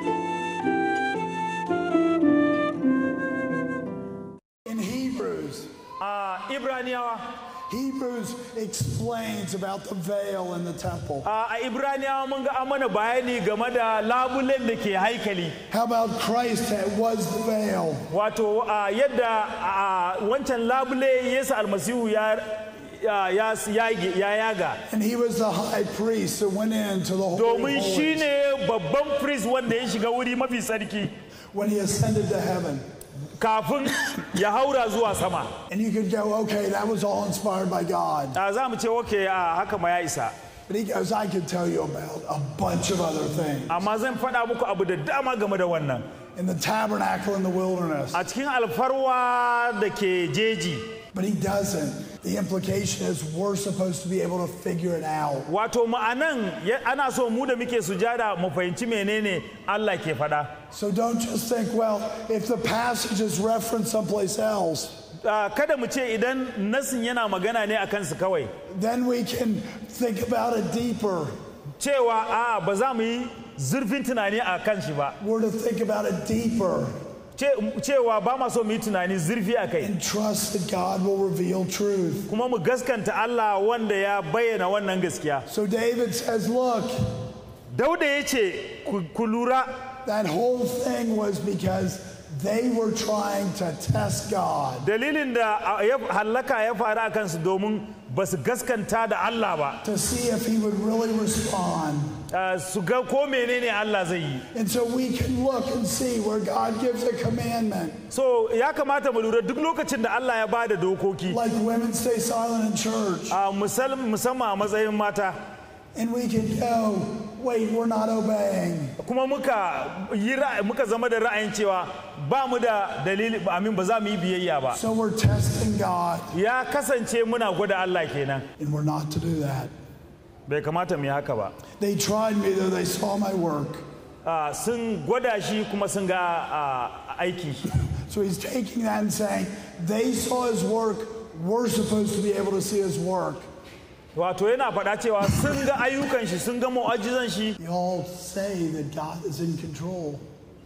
In Hebrews, a ibraniyawa Hebrews explains about the veil in the temple. a a ibraniyawa mun ga an mana bayani game da labulen da ke haikali How about Christ that was the veil? wato a yadda a wancan labule yesu almasihu ya ya ya yage- ya yaga And he was the high priest that went into the Holy of domin Holies shi ne babban priest wanda ya shiga wuri mafi sarki when he ascended to heaven. kafin ya haura zuwa sama And you could go, okay, that was all inspired by God. a za mu ce oke a haka ma ya isa But he goes, I could tell you about a bunch of other things. amma zan faɗa muku abu da dama game da wannan In the tabernacle in the wilderness. a cikin alfarwa da ke jeji But he doesn't. The implication is we're supposed to be able to figure it out. wato ma'anan ya- ana so mu da muke sujada mu fahimci menene Allah ke faɗa So don't just think, well, if the passage is referenced someplace else, Ah, kada mu ce idan nasin yana magana ne a kansu kawai then we can think about it deeper. cewa a ba za mu yi zurfin tunani a kan shi ba We're to think about it deeper Ce- cewa ba ma so mu yi tunani zurfi a kai and trust that God will reveal truth. kuma mu gaskanta Allah wanda ya bayyana wannan gaskiya So David says, look, dauda ya ce "Ku- ku lura that whole thing was because they were trying to test God. dalilin da a- ya hallaka ya faru a kansu domin ba su gaskanta da Allah ba to see if he would really respond. Ah, su ga ko menene Allah zai yi And so we can look and see where God gives a commandment, so ya kamata mu lura duk lokacin da Allah ya bada dokoki like women stay silent in church, a musal- musamman a matsayin mata and we can go, wait, we're not obeying. kuma muka yi ra'ayi- muka zama da ra'ayin cewa ba mu da dalili amin ba za mu yi biyayya ba So we're testing God, ya kasance muna gwada Allah kenan and we're not to do that. bai kamata mu yi haka ba They tried me, though they saw my work. Ah, sun gwada shi kuma sun ga ah, aiki shi So he's taking that and saying, they saw his work, we're supposed to be able to see his work. wato yana faɗa cewa sun ga ayyukan shi sun ga mu'ajizan shi They all say that God is in control.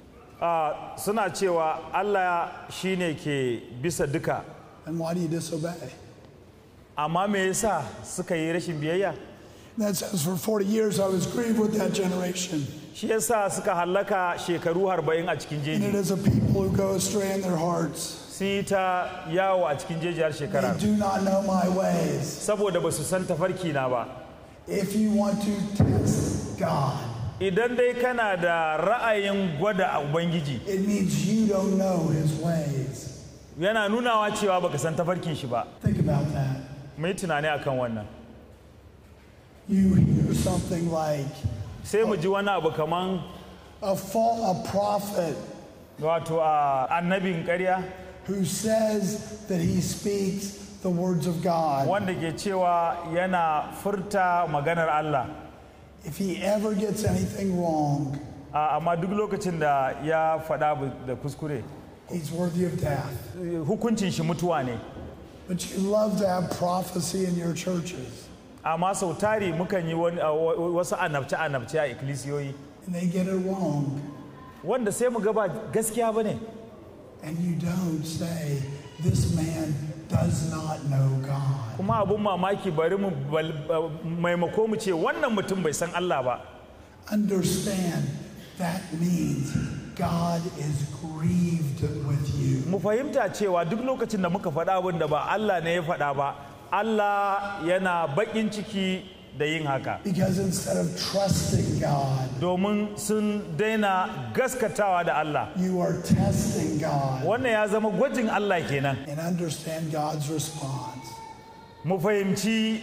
ah, suna cewa Allah shine ke bisa duka And why do you disobey? amma me yasa suka yi rashin biyayya That says, for 40 years I was grieved with that generation. shi yasa suka hallaka shekaru arba'in a cikin And it jeji is a people who go astray in their hearts. sun yi ta yawo a cikin jeji har shekara They do not know my ways. saboda ba su san tafarki na ba If you want to test God, idan dai kana da ra'ayin gwada a ubangiji it means you don't know his ways. yana nunawa cewa baka san tafarkin shi ba Think about that. mai tunani akan wannan You hear something like sai mu ji wani abu kaman a, fall, a prophet wato a annabin ƙarya who says that he speaks the words of God. wanda ke cewa yana furta maganar Allah If he ever gets anything wrong, A- amma duk lokacin da ya faɗa abu da kuskure he's worthy of death. hukuncin shi mutuwa ne But you love to have prophecy in your churches, amma sau tari mukan yi wani- a- wa- wasu annabce-annabce a ikkilisiyoyi and they get it wrong. wanda sai mu gaba gaskiya ba ne And you don't say, This man does not know God. kuma abun mamaki bari mu bal- uh, maimako mu ce wannan mutum bai san Allah ba Understand that means God is grieved with you. mu fahimta cewa duk lokacin da muka faɗa abin da ba Allah ne ya faɗa ba Allah yana baƙin ciki da yin haka Because instead of trusting God, domin sun daina gaskatawa da Allah you are testing God wannan ya zama gwajin Allah kenan and understand God's response. mu fahimci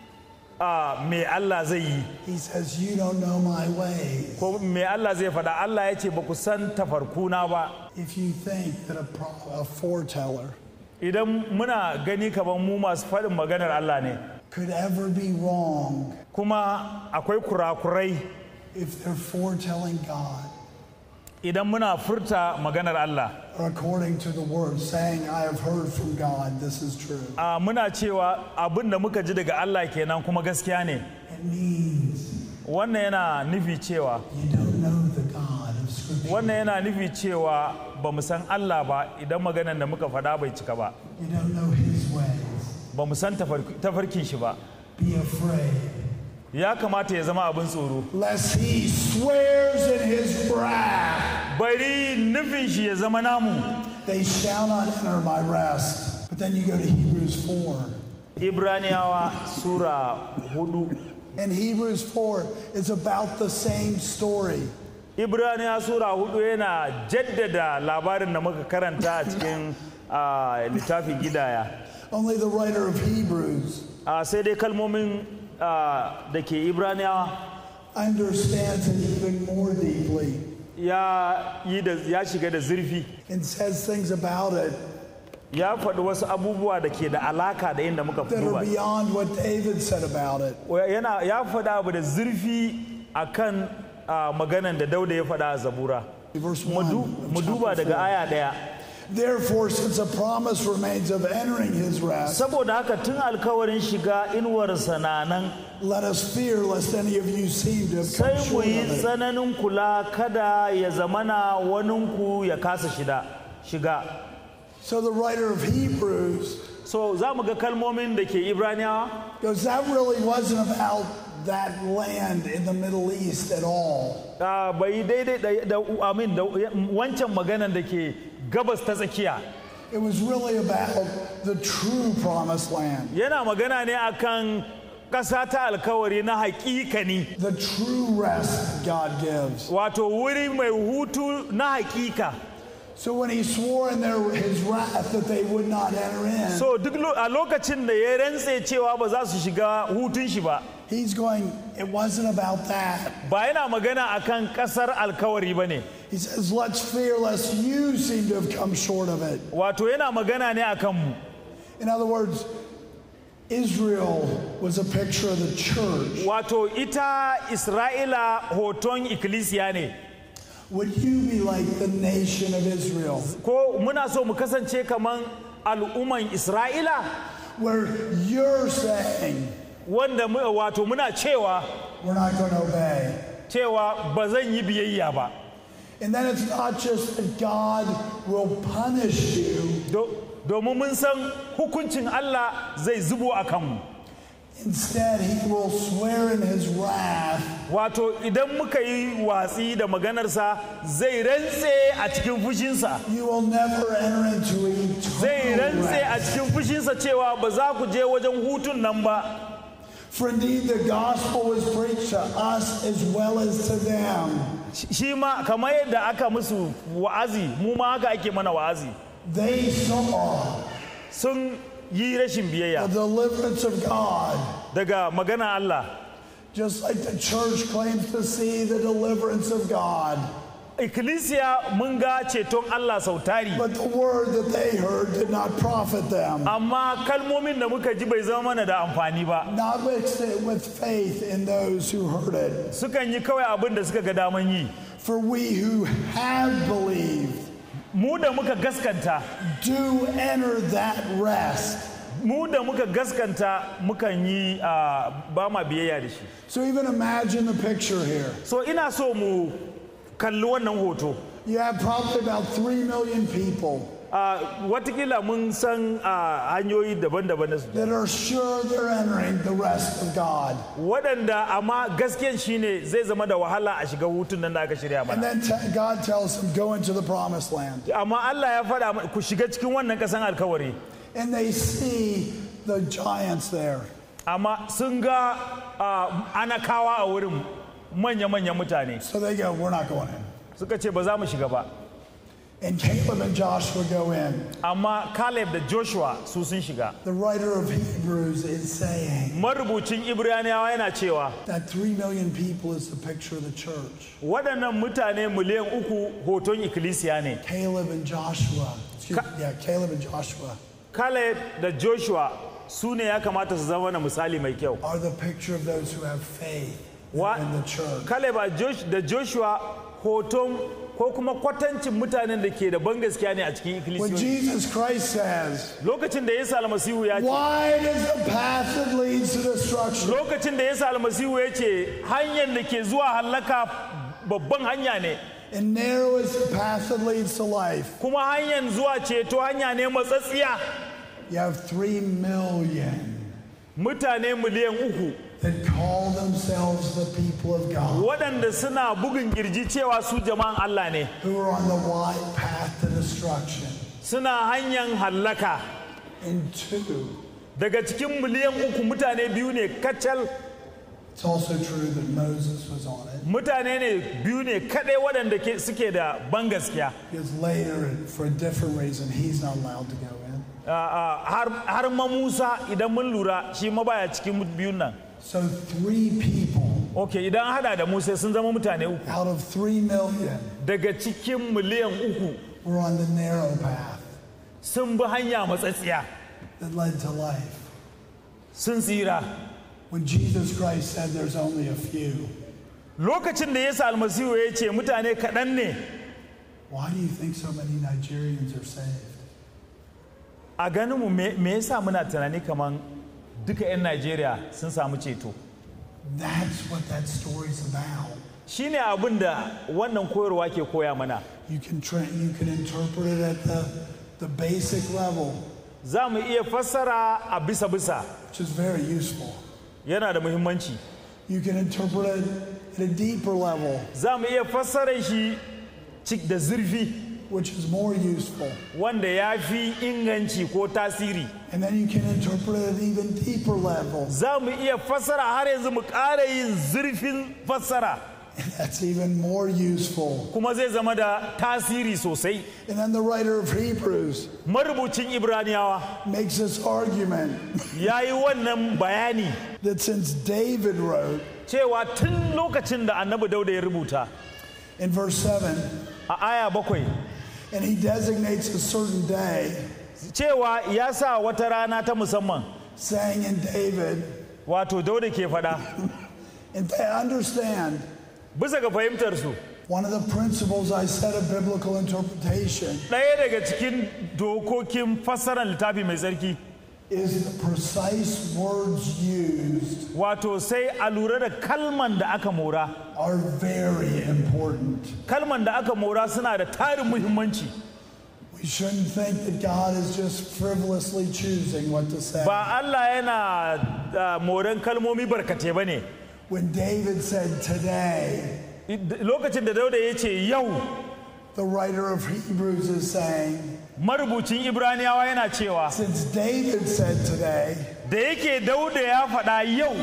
a me Allah zai yi He says, You don't know my ways. ko me Allah zai faɗa Allah ya ce ba ku san tafarkuna ba If you think that a, pro- a foreteller idan muna gani kamar mu masu faɗin maganar Allah ne could ever be wrong kuma akwai kurakurai if they're foretelling God idan muna furta maganar Allah or according to the word, saying, I have heard from God, this is true. a muna cewa abin da muka ji daga Allah kenan kuma gaskiya ne It means wannan yana nufi cewa you don't know the God of Scripture. wannan yana nufi cewa ba mu san Allah ba idan maganan da muka faɗa bai cika ba You don't know His ways. ba mu san tafar- tafarkin shi ba Be afraid. ya kamata ya zama abin tsoro Lest He swears in His wrath, bari nufin shi ya zama namu they shall not enter my rest. But then you go to Hebrews 4. ibraniyawa sura hudu And Hebrews 4 is about the same story. ibraniya sura hudu yana jaddada labarin da muka karanta a cikin ah, littafin gidaya Only the writer of Hebrews Ah, sai dai kalmomin ah, da ke ibraniyawa understands it even more deeply ya yi da ya shiga da zurfi and says things about it ya faɗi wasu abubuwa da ke da alaka da inda muka that duba are beyond what David said about it. yana ya faɗa abu da zurfi akan ah, maganan da dauda ya faɗa a zabura Verse mu 1. du- of mu duba chapter daga 4. aya ɗaya Therefore, since a promise remains of entering his rest, saboda haka tun alkawarin shiga inuwarsa na nan let us fear lest any of you seem to have sai come mu short yi of it. tsananin kula kada ya zamana waninku ya kasa shida shiga So the writer of Hebrews so za mu ga kalmomin da ke ibraniyawa goes, that really wasn't about that land in the Middle East at all. ah, bai daidai da- da amin da wancan maganan da ke gabas ta tsakiya It was really about the true promised land, yana magana ne akan ƙasa ta alkawari na haƙiƙani the true rest God gives. wato wuri mai hutu na haƙiƙa So when he swore in their, his wrath that they would not enter in, so duk lo- a lokacin da ya rantse cewa ba za su shiga hutun shi ba he's going, it wasn't about that. ba yana magana akan ƙasar alkawari ba ne He says, let's fear lest you seem to have come short of it. wato yana magana ne akan mu In other words, Israel was a picture of the church. wato ita isra'ila hoton ikkilisiya ne Would you be like the nation of Israel, ko muna so mu kasance kaman al'umman isra'ila where you're saying, wanda mu- wato muna cewa we're not going to obey? cewa ba zan yi biyayya ba And then it's not just that God will punish you, Do- domin mun san hukuncin Allah zai zubo a kanmu instead, He will swear in His wrath wato idan muka yi watsi da maganarsa zai rantse a cikin fushinsa you will never enter into zai eternal rantse a rest. cikin fushinsa cewa ba za ku je wajen hutun nan ba For indeed, the gospel was preached to us as well as to them. shi ma kamar yadda aka musu wa'azi mu ma haka ake mana wa'azi They saw sun yi rashin the biyayya deliverance of God, daga magana Allah just like the church claims to see the deliverance of God. ikkilisiya mun ga ceton Allah sau tari But the word that they heard did not profit them, amma kalmomin da muka ji bai zama mana da amfani ba not mixed it with faith in those who heard it. sukan yi kawai abin da suka ga daman yi For we who have believed mu da muka gaskanta do enter that rest. mu da muka gaskanta mukan yi ah, ba ma biyayya da shi So even imagine the picture here. so ina so mu kalli wannan hoto You have probably about 3 million people Ah, watakila mun san ah, hanyoyi daban-daban na su that are sure they're entering the rest of God. waɗanda amma gaskiyan shine zai zama da wahala a shiga hutun nan da aka shirya And mana then t- God tells them, go into the promised land. amma Allah ya faɗa mana, ku shiga cikin wannan ƙasan alkawari And they see the giants there. amma sun ga ah, anakawa a wurin manya-manyan mutane So they go, we're not going in. suka ce ba za mu shiga ba And Caleb and Joshua go in. amma Caleb da Joshua su sun shiga The writer of Hebrews is saying marubucin Ibraniyawa yana cewa that 3 million people is the picture of the church. waɗannan mutane miliyan uku hoton ikkilisiya ne Caleb and Joshua. Excuse me, yeah, Caleb and Joshua Caleb da Joshua su ne ya kamata su zama na misali mai kyau are the picture of those who have faith Wa- in the church. Caleb a Josh- da Joshua hoton ko kuma kwatancin mutanen da ke da ban gaskiya ne a cikin When ikkilisiyoyi Jesus Christ says, lokacin da Yesu almasihu ya ce Wide is the path that leads to destruction, lokacin da Yesu almasihu ya ce hanyar da ke zuwa hallaka babban hanya ne And narrow is the path that leads to life. kuma hanyar zuwa ceto hanya ne matsatsiya You have three million mutane miliyan uku that call themselves the people of God, waɗanda suna bugun kirji cewa su jama'an Allah ne who are on the wide path to destruction. suna hanyar hallaka And two, daga cikin miliyan uku mutane biyu ne kacal it's also true that Moses was on it. mutane ne biyu ne kaɗai waɗanda ke- suke da ban gaskiya Because later, for a different reason, he's not allowed to go in. Ah, ah, har har ma Musa idan mun lura shi ma baya cikin biyun nan So three people ok idan an hada da Musa sun zama mutane uku out of three million daga cikin miliyan uku were on the narrow path sun bi hanya matsatsiya that led to life. sun tsira When Jesus Christ said there's only a few, lokacin da Yesu almasihu ya ce mutane kaɗan ne why do you think so many Nigerians are saved? a ganinmu me me yasa muna tunani kamar duka 'yan Najeriya sun samu ceto That's what that story's about. shine abin da wannan koyarwa ke koya mana You can tra- you can interpret it at the the basic level, za mu iya fassara a bisa-bisa which is very useful. yana da muhimmanci You can interpret it at a deeper level, za mu iya fassara shi cik da zurfi which is more useful. wanda ya fi inganci ko tasiri And then you can interpret it at an even deeper level. za mu iya fassara har yanzu mu ƙara yin zurfin fassara And that's even more useful. kuma zai zama da tasiri sosai And then the writer of Hebrews marubucin ibraniyawa makes this argument ya yi wannan bayani that since David wrote cewa tun lokacin da annabi dauda ya rubuta in verse 7, a aya bakwai and he designates a certain day, cewa ya sa wata rana ta musamman saying in David, wato dauda ke faɗa and they understand bisa ga fahimtarsu one of the principles I said of biblical interpretation ɗaya daga cikin dokokin fassarar littafi mai tsarki is the precise words used wato sai a lura da kalman da aka mora are very important. kalman da aka mora suna da tarin muhimmanci We shouldn't think that God is just frivolously choosing what to say. ba Allah yana ah, moran kalmomi barkate ba ne When David said today, lokacin da dauda ya ce yau the writer of Hebrews is saying, marubucin ibraniyawa yana cewa since David said today, da yake dauda ya faɗa yau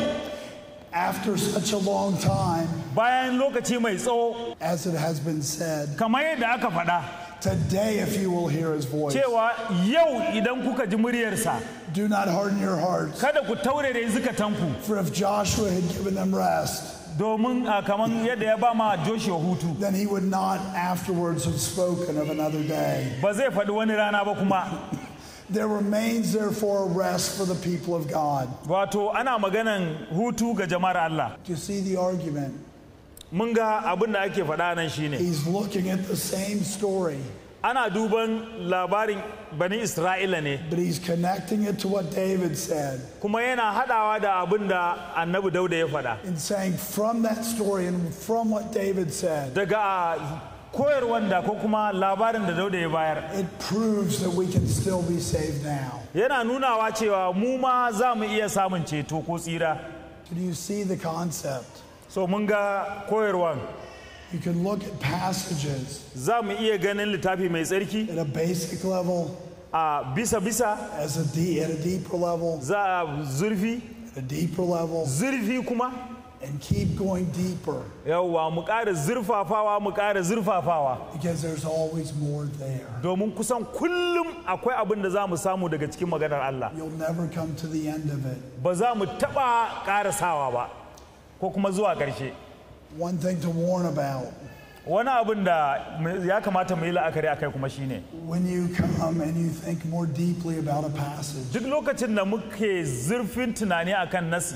after such a long time, bayan lokaci mai tsawo as it has been said, kamar yadda aka faɗa today if you will hear his voice, cewa yau idan kuka ji muryarsa do not harden your hearts. kada ku taure da zukatanku For if Joshua had given them rest, domin ah, kamar yadda ya ba ma Joshua hutu then he would not afterwards have spoken of another day. ba zai faɗi wani rana ba kuma There remains therefore a rest for the people of God. wato ana maganan hutu ga jama'ar Allah Do you see the argument? mun ga abin da ake faɗa nan shine He's looking at the same story, ana duban labarin bani Isra'ila ne but he's connecting it to what David said kuma yana haɗawa da abin da annabi dauda ya faɗa and saying from that story and from what David said, daga koyarwar da ko kuma labarin da dauda ya bayar it proves that we can still be saved now. yana nunawa cewa mu ma za mu iya samun ceto ko tsira Do you see the concept? so mun ga koyarwan You can look at passages za mu iya ganin littafi mai tsarki at a basic level, a bisa-bisa as a de- at a deeper level, za a zurfi at a deeper level, zurfi kuma and keep going deeper yawwa mu ƙara zurfafawa mu ƙara zurfafawa because there's always more there. domin kusan kullum akwai abin da za mu samu daga cikin maganar Allah You'll never come to the end of it. ba za mu taɓa ƙarasawa ba ko kuma zuwa ƙarshe One thing to warn about wani abin da ya kamata mu yi la'akari a kai kuma shine when you come and you think more deeply about a passage duk lokacin da muke zurfin tunani akan nasi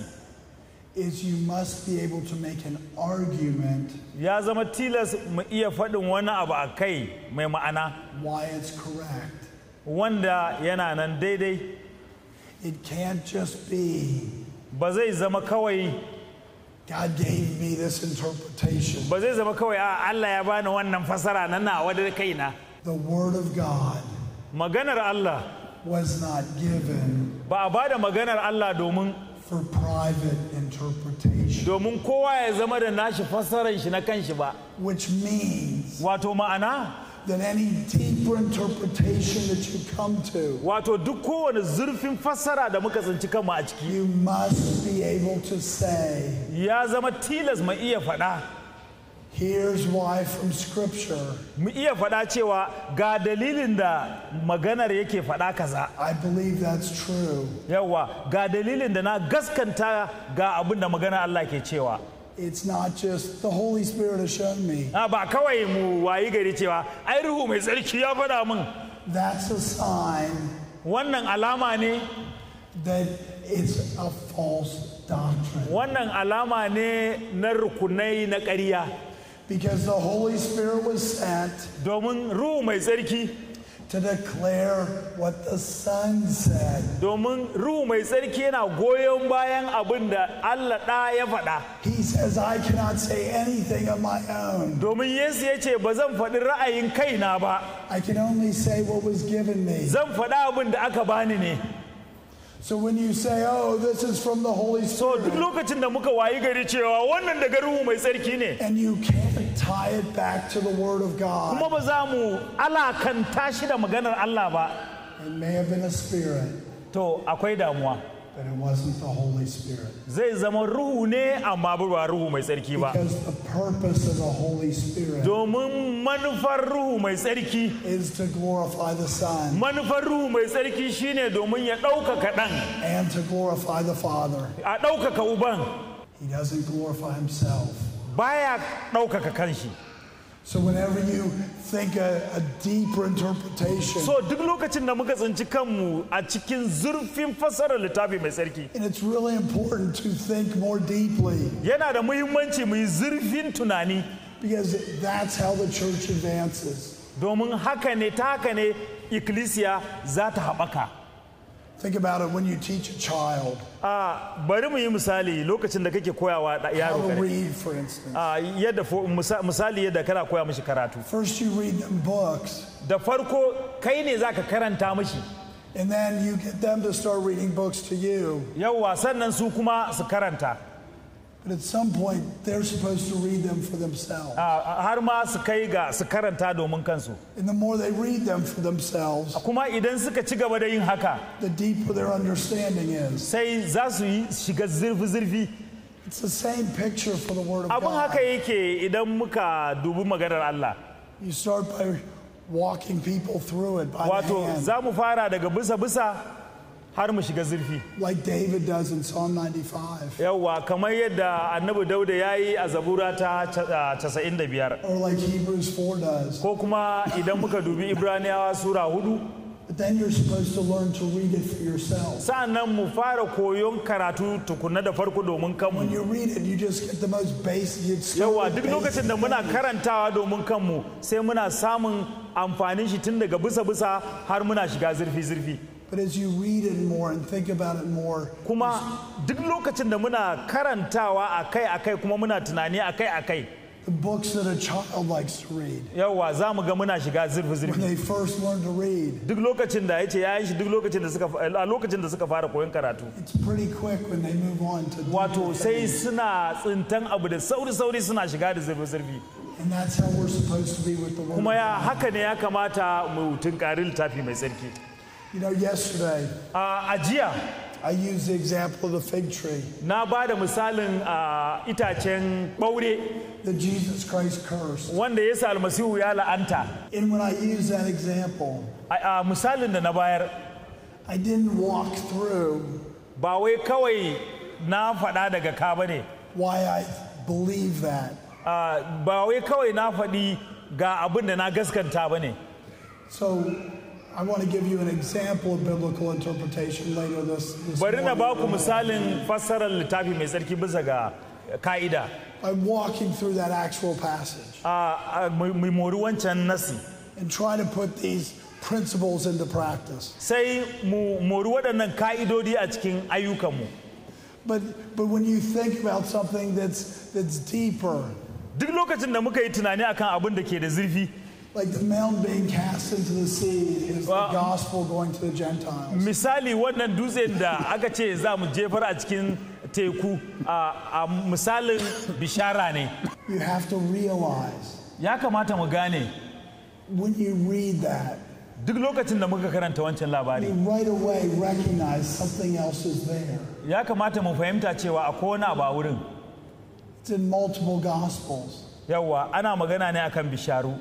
is you must be able to make an argument ya zama tilas mu iya faɗin wani abu a kai mai ma'ana why it's correct. wanda yana nan daidai It can't just be ba zai zama kawai God gave me this interpretation. ba zai zama kawai a Allah ya bani wannan fasara na nawa da kaina The Word of God maganar Allah was not given ba a bada maganar Allah domin for private interpretation, domin kowa ya zama da nashi fassarar shi na kanshi ba which means wato ma'ana that any deeper interpretation that you come to, wato duk kowane zurfin fassara da muka tsinci kanmu a ciki you must be able to say, ya zama tilas mu iya faɗa here's why from Scripture mu iya faɗa cewa ga dalilin da maganar yake faɗa kaza I believe that's true. yawa ga dalilin da na gaskanta ga abin da maganar Allah ke cewa It's not just the Holy Spirit has shown me. a ba kawai mu wayi gari cewa ai ruhu mai tsarki ya faɗa min That's a sign wannan alama ne that it's a false doctrine. wannan alama ne na rukunai na ƙarya Because the Holy Spirit was sent domin ruhu mai tsarki to declare what the Son said. domin ruhu mai tsarki yana goyon bayan abin da Allah ɗa ya faɗa He says, I cannot say anything of my own. domin Yesu ya ce ba zan faɗi ra'ayin kaina ba I can only say what was given me. zan faɗa abin da aka bani ne So when you say, oh, this is from the Holy so duk Spirit, lokacin da muka wayi gari cewa wannan daga ruhu mai tsarki ne and you can't tie it back to the Word of kuma God, ba za mu alakanta shi da maganar Allah ba it may have been a spirit, to akwai damuwa but it wasn't the Holy Spirit. zai zama ruhu ne amma ba ruhu mai tsarki ba Because the purpose of the Holy Spirit domin manufar ruhu mai tsarki is to glorify the Son manufar ruhu mai tsarki shine domin ya ɗaukaka ɗan and to glorify the Father. a ɗaukaka uban He doesn't glorify himself. baya ɗaukaka kanshi So whenever you think a, a deeper interpretation, so duk lokacin da muka tsinci kanmu a cikin zurfin fassarar littafi mai tsarki and it's really important to think more deeply yana da muhimmanci mu yi zurfin tunani because that's how the church advances. domin haka ne ta haka ne ikkilisiya za ta haɓaka Think about it when you teach a child a bari mu yi misali lokacin da kake koyawa da how yaro to kare read, for instance. a yadda fo- misa- misali yadda kana koya mishi karatu First, you read them books, da farko kai ne za ka karanta mishi and then you get them to start reading books to you. yawwa sannan su kuma su karanta But at some point, they're supposed to read them for themselves. a- har ma su kai ga su karanta domin kansu And the more they read them for themselves, kuma idan suka ci gaba da yin haka the deeper their understanding is. sai za su yi shiga zurfi-zurfi It's the same picture for the Word of abin haka God. yake idan muka dubi maganar Allah You start by walking people through it by the wato hand, za mu fara daga bisa-bisa har mu shiga zurfi like David does in Psalm 95, yawwa kamar yadda annabi dauda ya yi a zabura ta ca- a 95 or like Hebrews 4 does. ko kuma idan muka dubi ibraniyawa sura hudu But then you're supposed to learn to read it for yourself. sa'annan mu fara koyon karatu tukuna da farko domin When kanmu you read it, you just get the most basic. You start yawa with duk lokacin da basic muna things. karantawa domin kanmu sai muna samun amfanin shi tun daga bisa-bisa har muna shiga zurfi-zurfi But as you read it more and think about it more, kuma duk lokacin da muna karantawa akai-akai kuma muna tunani akai-akai the books that a child likes to read, yawa za mu ga muna shiga when zurfi-zurfi they first learn to read, duk lokacin da ya ce yayin shi duk lokacin da suka a lokacin da suka fara koyon karatu it's pretty quick when they move on to deeper wato sai things. suna tsintan abu da sauri-sauri suna shiga da zurfi-zurfi And that's how we're supposed to be with the Word. kuma of ya God. haka ne ya kamata mu tunkari littafi mai tsarki You know, yesterday a jiya I used the example of the fig tree na ba da misalin a itacen ɓaure that Jesus Christ cursed. wanda yesu almasihu ya la'anta And when I used that example, a a misalin da na bayar I didn't walk through ba wai kawai na faɗa daga ka ba ne why I believe that. ba wai kawai na faɗi ga abin da na gaskanta ba ne So I want to give you an example of biblical interpretation later this, this bari na ba morning. ku misalin fassarar littafi mai tsarki bisa ga ka'ida I'm walking through that actual passage a mai mori wancan nasi and try to put these principles into practice. sai mu mori waɗannan ka'idodi a cikin ayyukanmu But but when you think about something that's that's deeper, duk lokacin da muka yi tunani akan abin da ke da zurfi like the mountain being cast into the sea is Well- the gospel going to the Gentiles. misali wannan dutsen da aka ce za mu jefar a cikin teku a a misalin bishara ne You have to realize ya kamata mu gane when you read that, duk lokacin da muka karanta wancan you labari right away recognize something else is there. ya kamata mu fahimta cewa akwai wani abu a wurin It's in multiple gospels. yawwa ana magana ne akan bisharu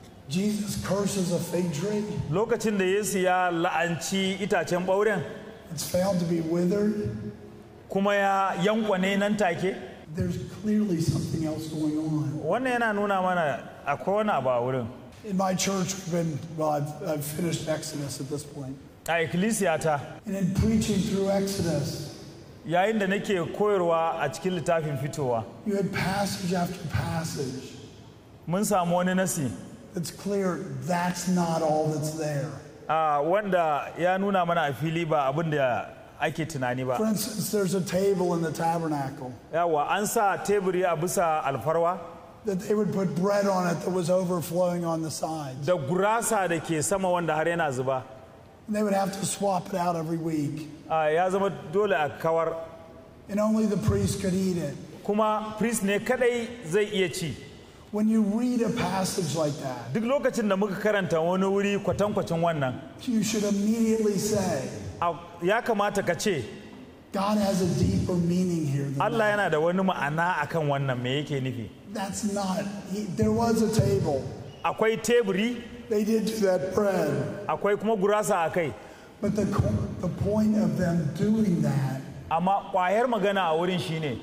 Jesus curses a fig tree. lokacin da yesu ya la'anci itacen ɓauren It's found to be withered. kuma ya yankwane nan take There's clearly something else going on. wannan yana nuna mana akwai wani abu a wurin In my church, we've been, well, I've, I've finished Exodus at this point. a ikkilisiyata And in preaching through Exodus, yayin da nake koyarwa a cikin littafin fitowa you had passage after passage mun samu wani nasi that's clear that's not all that's there. a wanda ya nuna mana a fili ba abin da ake tunani For ba instance, there's a table in the tabernacle yawa an sa teburi a bisa alfarwa that they would put bread on it that was overflowing on the sides. da gurasa da ke sama wanda har yana zuba And they would have to swap it out every week. a ya zama dole a kawar And only the priest could eat it. kuma priest ne kadai zai iya ci When you read a passage like that, duk lokacin da muka karanta wani wuri kwatankwacin wannan you should immediately say, a- ya kamata ka ce God has a deeper meaning here than Allah that. yana da wani ma'ana akan wannan me yake nufi That's not, he, there was a table. akwai teburi They did do that bread. akwai kuma gurasa a kai But the, co- the point of them doing that amma ƙwayar magana a wurin shine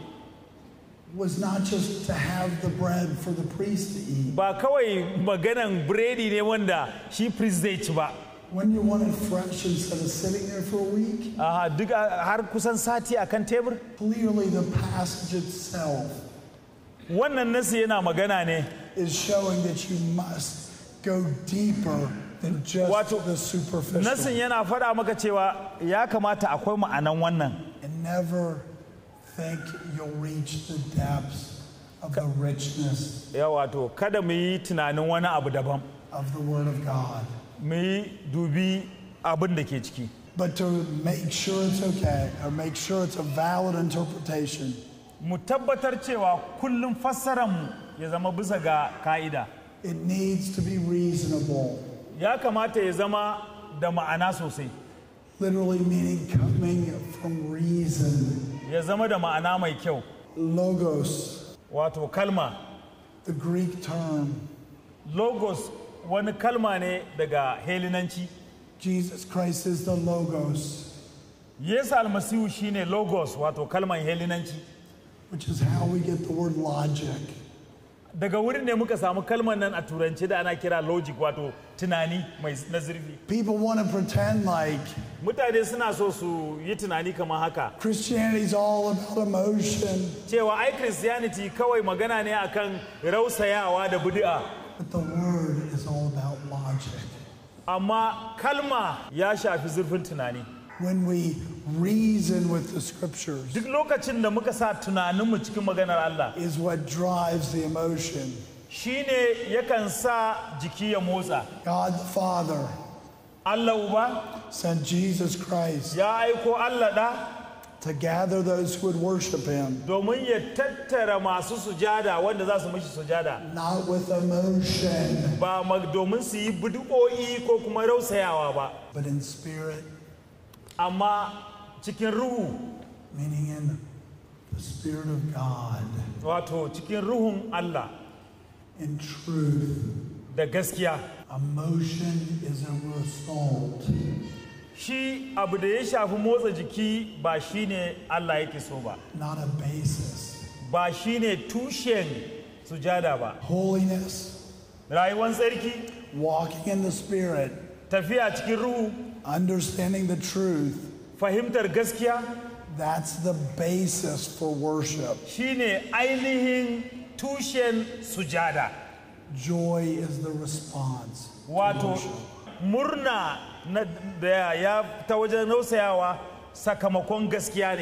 was not just to have the bread for the priest to eat. ba kawai maganan biredi ne wanda shi priest zai ci ba When you want it fresh instead of sitting there for a week, Aha, duk a- har kusan sati akan tebur clearly the passage itself wannan nasi yana magana ne is showing that you must go deeper than just Wato, the superficial. nasin yana faɗa maka cewa ya kamata akwai ma'anan wannan and never think you'll reach the depths of the richness ya wato kada mu yi tunanin wani abu daban of the Word of God. mu yi dubi abin da ke ciki But to make sure it's okay, or make sure it's a valid interpretation, mu tabbatar cewa kullum fassararmu ya zama bisa ga ka'ida it needs to be reasonable. ya kamata ya zama da ma'ana sosai Literally meaning coming from reason. ya zama da ma'ana mai kyau Logos, wato kalma the Greek term, logos wani kalma ne daga helinanci Jesus Christ is the Logos, yesu almasihu shine logos wato kalman helinanci which is how we get the word logic. daga wurin ne muka samu kalman nan a turanci da ana kira logic wato tunani mai na zurfi People want to pretend like mutane suna so su yi tunani kamar haka Christianity is all about emotion, cewa ai christianity kawai magana ne akan rausayawa da bid'a but the Word is all about logic. amma kalma ya shafi zurfin tunani When we reason with the Scriptures, duk lokacin da muka sa tunaninmu cikin maganar Allah is what drives the emotion. shine yakan sa jiki ya motsa God the Father Allah uba sent Jesus Christ ya aiko Allah da to gather those who would worship Him, domin ya tattara masu sujada wanda za su mishi sujada not with emotion, ba ma- domin su yi bid'o'i ko kuma rausayawa ba but in spirit, amma cikin ruhu meaning in the Spirit of God, wato cikin ruhun Allah in truth. da gaskiya Emotion is a result. shi abu da ya shafi motsa jiki ba shine Allah yake so ba not a basis. ba shine tushen sujada ba Holiness, rayuwar tsarki walking in the Spirit, tafiya cikin ruhu understanding the truth, fahimtar gaskiya that's the basis for worship. shine ainihin tushen sujada Joy is the response. to wato worship. murna na da ya ta wajen rausayawa sakamakon gaskiya ne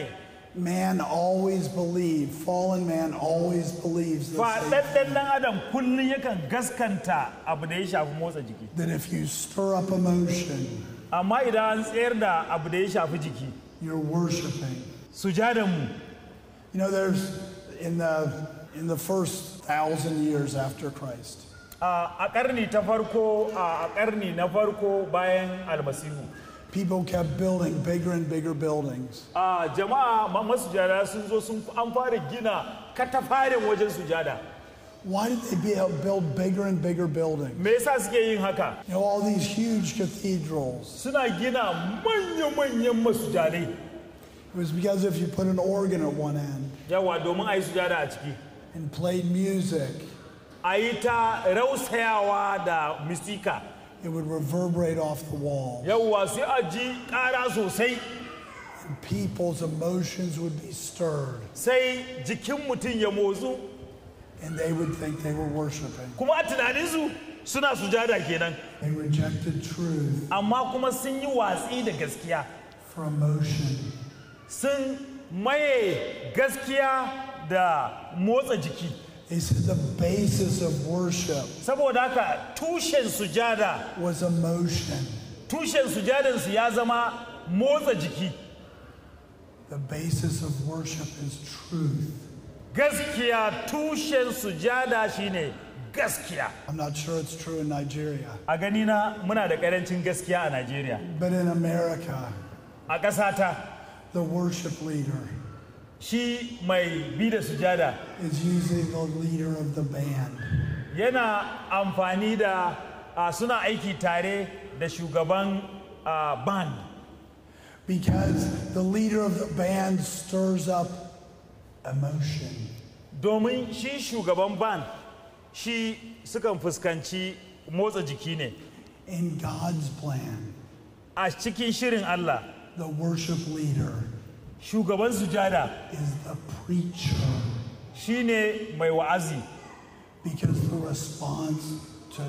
Man always believed, fallen man always believes the same faɗaɗɗen ɗan adam kullum yakan gaskanta abu da ya shafi motsa jiki that if you stir up emotion, amma idan an tsayar da abu da ya shafi jiki you're worshiping. sujadanmu You know, there's in the in the first thousand years after Christ, a a ƙarni ta farko a a ƙarni na farko bayan almasihu people kept building bigger and bigger buildings. a jama'a ma- masujada sun zo sun an fara gina katafarin wajen sujada Why did they be- build bigger and bigger buildings? me yasa suke yin haka You know, all these huge cathedrals. suna gina manya-manyan masujadai It was because if you put an organ at one end yawa domin a yi sujada a ciki and played music, a yi ta rausayawa da mistika it would reverberate off the wall. yawa sai a ji ƙara sosai And people's emotions would be stirred, sai jikin mutum ya motsu and they would think they were worshiping. kuma a tunaninsu suna sujada kenan They rejected truth amma kuma sun yi watsi da gaskiya for emotion. sun maye gaskiya da motsa jiki They said the basis of worship saboda haka tushen sujada was emotion. tushen sujadansu ya zama motsa jiki The basis of worship is truth. gaskiya tushen sujada shine gaskiya I'm not sure it's true in Nigeria, a ganina muna da karancin gaskiya a najeriya but in America, a ƙasata the worship leader shi mai bi da sujada is usually the leader of the band. yana amfani da a, suna aiki tare da shugaban a, band Because the leader of the band stirs up emotion. domin shi shugaban band shi sukan fuskanci motsa jiki ne In God's plan, a cikin shirin Allah the worship leader shugaban sujada is the preacher shine mai wa'azi because the response to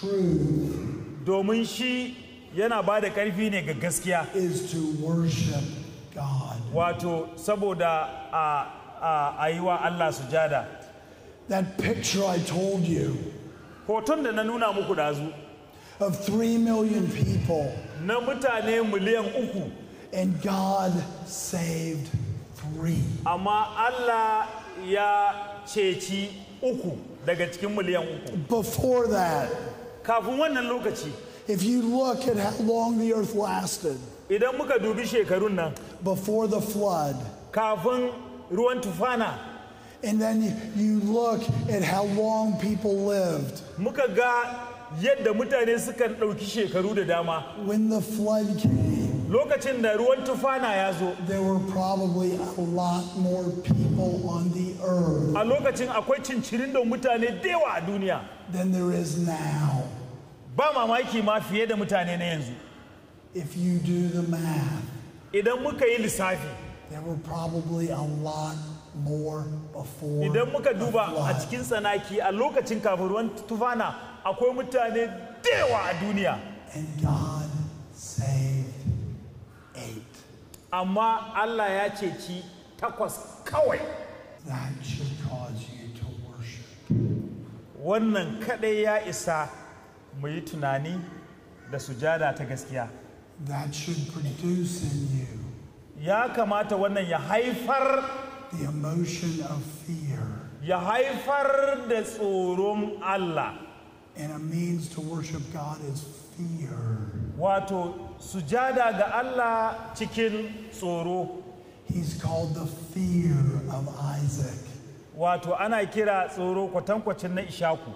truth domin shi yana ba da ƙarfi ne ga gaskiya is to worship God. wato saboda a, a, a yi wa Allah sujada That picture I told you hoton da na nuna muku dazu of three million people na mutane miliyan uku and God saved three. amma Allah ya ceci uku daga cikin miliyan uku Before that, kafin wannan lokaci if you look at how long the earth lasted idan muka dubi shekarun nan before the flood, kafin ruwan tufana and then you, you look at how long people lived muka ga yadda mutane sukan ɗauki shekaru da dama when the flood came, lokacin da ruwan tufana ya zo there were probably a lot more people on the earth a lokacin akwai cincirin da mutane da yawa a duniya than there is now. ba mamaki ma fiye da mutane na yanzu If you do the math, idan muka yi lissafi there were probably a lot more before idan muka the duba a flood. cikin tsanaki a lokacin kafin ruwan tufana akwai mutane da yawa a duniya And God saved eight. amma Allah ya ceci takwas kawai That should cause you to worship. wannan kadai ya isa mu yi tunani da sujada ta gaskiya That should produce in you ya kamata wannan ya haifar the emotion of fear ya haifar da tsoron Allah and a means to worship God is fear. wato sujada ga Allah cikin tsoro He's called the fear of Isaac. wato ana kira tsoro kwatankwacin na ishaku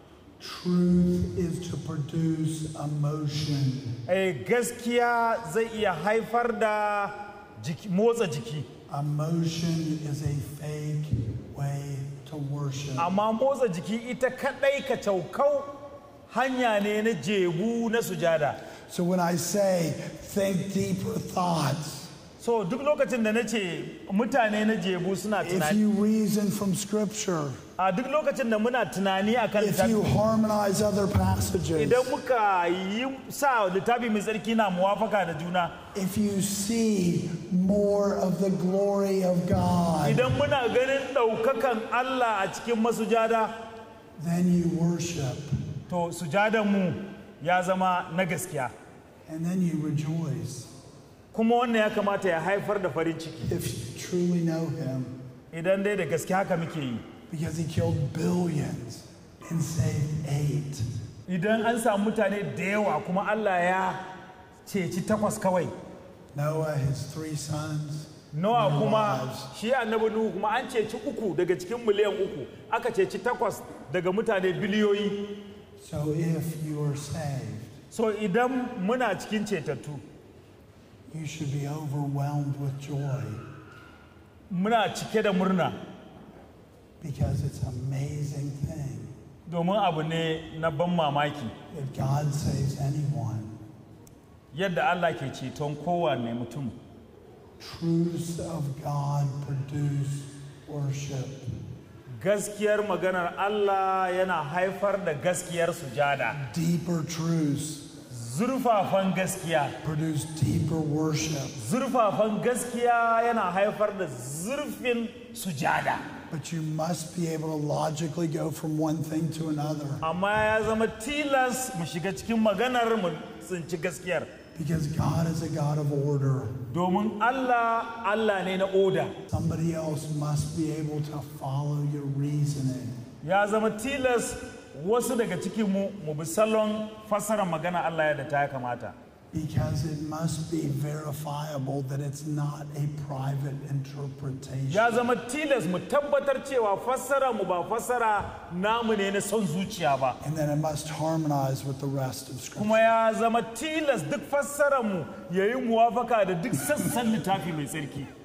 Truth is to produce emotion. Eh, gaskiya zai iya haifar da jiki- motsa jiki Emotion is a fake way to worship. amma motsa jiki ita kadai ka caukau hanya ne na jebu na sujada So when I say think deeper thoughts, so duk lokacin da na ce mutane na jebu suna If tunani you reason from Scripture, a duk lokacin da muna tunani akan if you littafi harmonize other passages, idan muka yi sa littafi mai tsarki na muwafaka da juna if you see more of the glory of God, idan muna ganin ɗaukakan Allah a cikin masujada then you worship to sujadan mu ya zama na gaskiya and then you rejoice. kuma wannan ya kamata ya haifar da farin ciki If you truly know Him, idan dai da gaske haka muke yi because He killed billions and saved eight. idan an samu mutane da yawa kuma Allah ya ceci takwas kawai Noah, his three sons, nawa no kuma wives. shi annabi nuhu kuma an ceci uku daga cikin miliyan uku aka ceci takwas daga mutane biliyoyi So if you are saved, so idan muna cikin cetattu you should be overwhelmed with joy muna cike da murna because it's an amazing thing domin abu ne na ban mamaki that God saves anyone. yadda Allah ke ceton kowane mutum Truths of God produce worship. gaskiyar maganar Allah yana haifar da gaskiyar sujada Deeper truths zurfafan gaskiya produce deeper worship. zurfafan gaskiya yana haifar da zurfin sujada But you must be able to logically go from one thing to another amma ya zama tilas mu shiga cikin maganar mu tsinci gaskiyar because God is a God of order. domin Allah Allah ne na oda Somebody else must be able to follow your reasoning. ya zama tilas wasu daga cikin mu mu bi salon fassarar magana Allah yadda ta ya kamata Because it must be verifiable that it's not a private interpretation. ya zama tilas mu tabbatar cewa fassara mu ba fassara namu ne na son zuciya ba And then it must harmonize with the rest of Scripture. kuma ya zama tilas duk fassara mu yayi muwafaka da duk sassan littafi mai tsarki